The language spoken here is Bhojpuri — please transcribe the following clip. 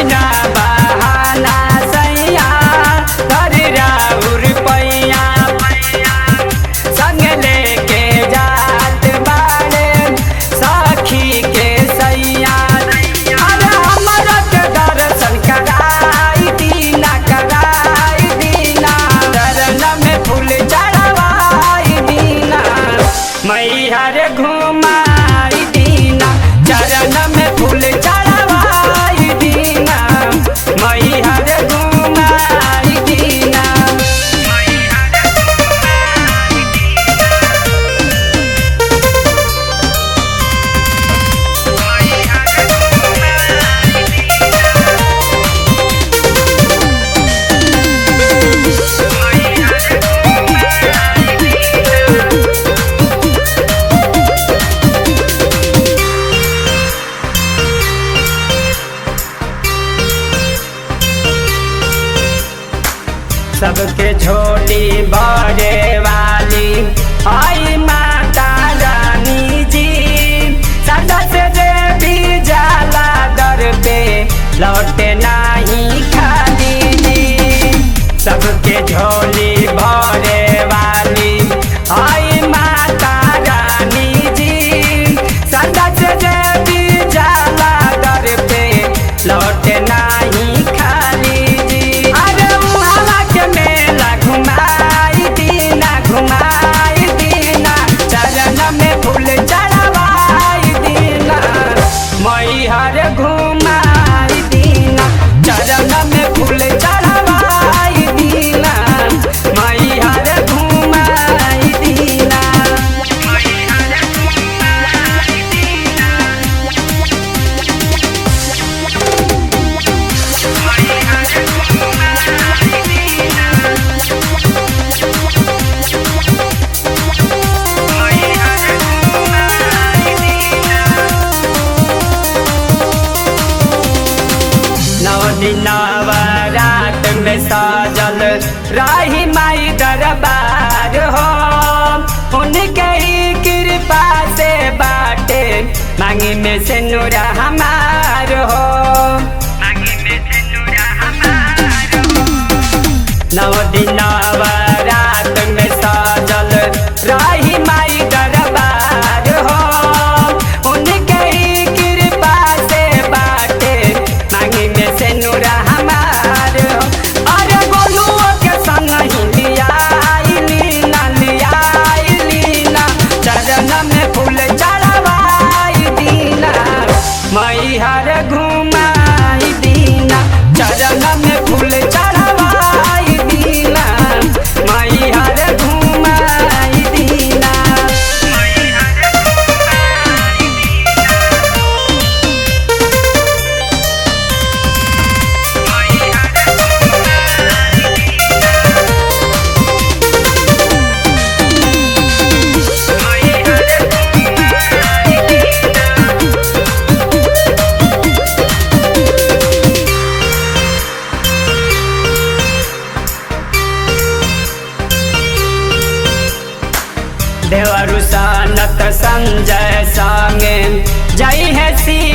ना बहाना सैया कर राउर पैया संग लेके जात बाड़े सखी के सैया अरे हमरा के दर्शन कराई दीना कराई दीना चरण में फूल चढ़वाई दीना मैहर घुमाई दीना चरण में फूल चढ़वाई दीना मैहर घुमाई दीना सबके छोटी बड़े वाली आई माता रानी जी सदा से देवी जाला दर पे लौटे नहीं खाली जी सबके झोली भरे वाली आई माता रानी जी सदा से देवी जाला दर पे लौटे नहीं खाली जी अरे उहाला के मेला घुमाई दीना घुमाई दीना चरण में फूल चढ़वाई दीना मैहर घुमाई दीना चरण में फूल चढ़वाई दीना मैहर घुमाई दीना नौ दिन रात में साजल राही माई दरबार हो उनके ही कृपा से बाटे मांगी में से नूरा हमार हो नौ दिन रात में साजल राही माई दरबार हो उनके ही कृपा से बाटे मांगी में से नूरा हमार हो अरे गोलुओ के संग ही लियाई लीना लियाई लीना चरण में फूल चढ़वाई दीना मैहर घुमाई दीना चरण में फूल चढ़वाई दीना मैहर घुमाई दीना देवरु सानत संजय संगे जय है सी